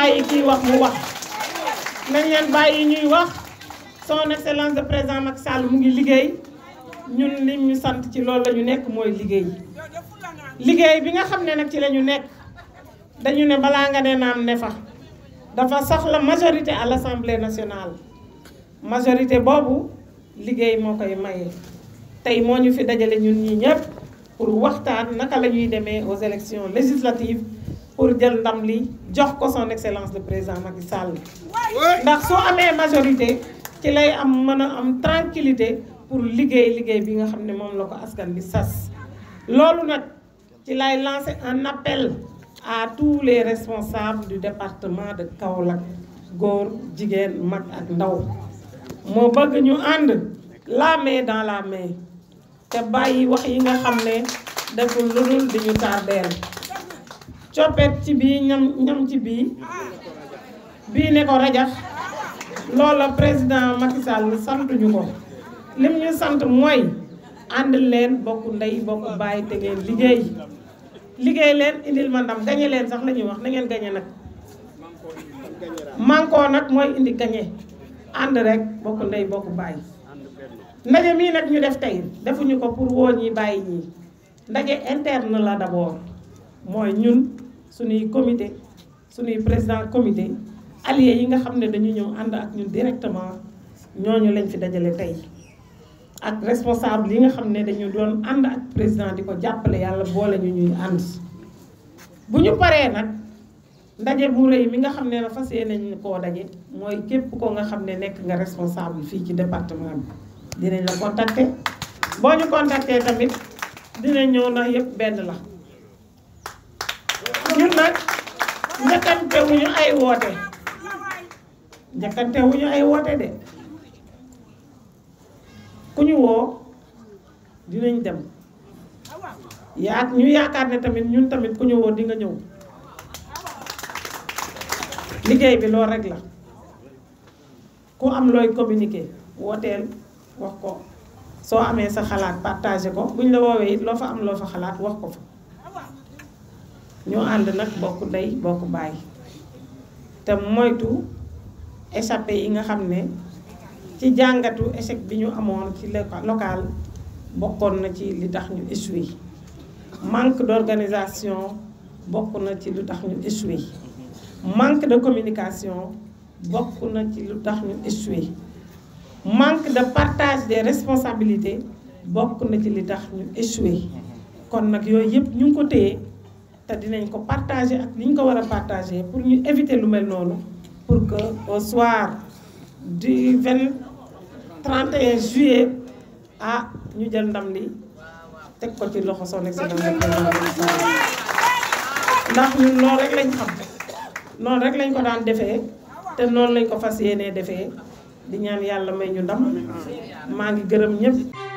bàyyi kii wax mu wax nañ leen bàyyi ñuy wax son excellence de président Macky Sall mu ngi liggéey ñun li ñu sant ci loolu la ñu nekk mooy liggéey liggéey bi nga xam ne nag ci la ñu nekk dañu ne balaa nga ne naam ne fa dafa soxla majorité à l'Assemblée nationale majorité boobu liggéey moo koy maye tey moo ñu fi dajale ñun ñii ñëpp pour waxtaan naka la ñuy demee aux élections législatives pour jël ndam li jox ko son excellence le président Macky Sall ndax soo amee majorité ci lay am mën a am tranquillité pour liggéey liggéey bi nga xam ne moom la ko askan bi sas loolu nag ci lay lancer un appel à tous les responsables du département de Kaolack góor jigéen mag ak ndaw moo bëgg ñu ànd la main dans la main te bàyyi wax yi nga xam ne deful lu dul di ñu tardeel coppet ci bii ñam ñam ci bii bii ne ko rajax loola président Macky Sall santuñu ko lim ñu sant mooy ànd leen bokk ndey bokk bàyyi te ngeen liggéey liggéey leen indil ma ndam gañe leen sax la ñuy wax na ngeen gañe nag mànkoo nag mooy indi gañe ànd rek bokk ndey bokk bàyyi ndaje mii nag ñu def tey defuñu ko pour woo ñi bàyyi ñii ndaje interne la d'abord mooy ñun suñuy comité suñuy président comité alliés yi nga xam ne dañu ñëw ànd ak ñun directement ñooñu lañ fi dajale tey ak responsable yi nga xam ne dañu doon ànd ak président di ko jàppale yàlla boole ñu ñuy ànd bu ñu paree nag ndaje bu rëy mi nga xam ne na fas yéene nañ koo daje mooy képp ko nga xam ne nekk nga responsable fii ci département bi dinañ la contacter boo ñu contacter tamit dinañ ñëw na yëpp benn la ñun nag njëkkante wuñu ay woote njëkkante wuñu ay woote de ku ñu woo dinañ dem yaa ñu yaakaar ne tamit ñun tamit ku ñu woo di nga ñëw liggéey bi loolu rek la ku am looy communiquer wooteel wax ko soo amee sa xalaat partagé ko buñ la woowee it loo fa am loo fa xalaat wax ko fa ñu ànd nag bokk ndey bokk bàyyi te moytu échappé yi nga xam ne ci jàngatu échec bi ñu amoon ci local bokkoon na ci li tax ñu échoué manque d'organisation bokk na ci lu tax ñu échoué manque de communication bokk na ci lu tax ñu échoué manque de partage des responsabilités bokk na ci li tax ñu échoué kon nag yooyu yëpp ñu ngi ko téye te dinañ ko partager ak li ñu ko war a partager pour ñu éviter lu mel noonu pour que au soir du 20 31 juillet ah ñu jël ndam li teg ko ci loxo son excellence ndax ñun loolu rek lañ xam noonu rek lañ ko daan defee te noonu lañ ko fas yéenee defee di ñaan yàlla may ñu ndam maa ngi gërëm ñëpp.